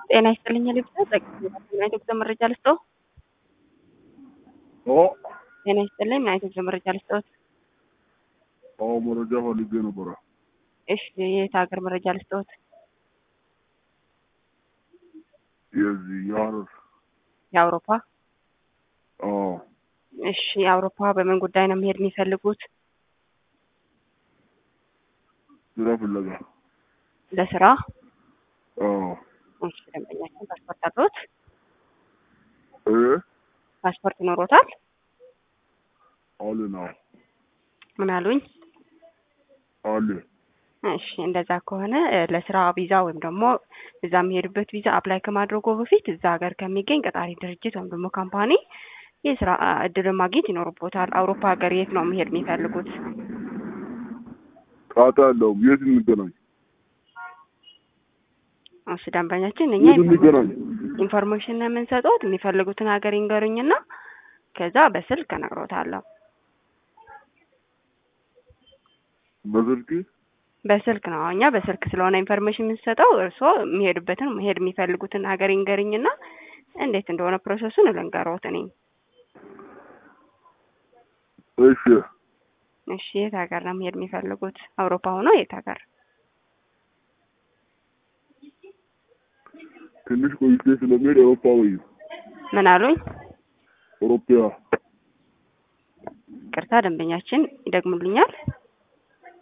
ጤና ይስጥልኝ ልብሳ ምን አይነት የጉዞ መረጃ ልስጠው? አዎ ጤና ይስጥልኝ ምን አይነት የጉዞ መረጃ ልስጠውት? አዎ መረጃ ፈልጌ ነበረ። እሺ የት ሀገር መረጃ ልስጠውት? የዚህ የሀረር የአውሮፓ አዎ እሺ የአውሮፓ በምን ጉዳይ ነው መሄድ የሚፈልጉት? ስራ ፍለጋ ለስራ? አዎ እሺ ደንበኛችን ፓስፖርት አለዎት? እ ፓስፖርት ይኖሮታል? አለ ነው ምን አሉኝ? አለ እሺ እንደዛ ከሆነ እ ለስራ ቪዛ ወይም ደግሞ እዛ የሚሄዱበት ቪዛ አፕላይ ከማድረጉ በፊት እዛ ሀገር ከሚገኝ ቀጣሪ ድርጅት ወይም ደግሞ ካምፓኒ የስራ እድልን ማግኘት ይኖርቦታል። አውሮፓ ሀገር የት ነው መሄድ የሚፈልጉት? ጣጣ የለውም። የት እንገናኝ? እሺ ደንበኛችን እኛ የት እንገናኝ? ኢንፎርሜሽን ነው የምንሰጠውት። የሚፈልጉትን ሀገር ይንገሩኝና ከዛ በስልክ እነግሮታለሁ። በስልክ በስልክ ነው እኛ በስልክ ስለሆነ ኢንፎርሜሽን የምንሰጠው። እርስዎ የሚሄዱበትን መሄድ የሚፈልጉትን ሀገር ይንገሩኝና እንዴት እንደሆነ ፕሮሰሱን ልንገሮት እኔ። እሺ እሺ የት ሀገር ነው መሄድ የሚፈልጉት? አውሮፓ ሆኖ የት ሀገር? ትንሽ ቆይቼ ስለሚሄድ አውሮፓ ወይ ምን አሉኝ? አውሮፓ ቅርታ ደንበኛችን ይደግሙልኛል?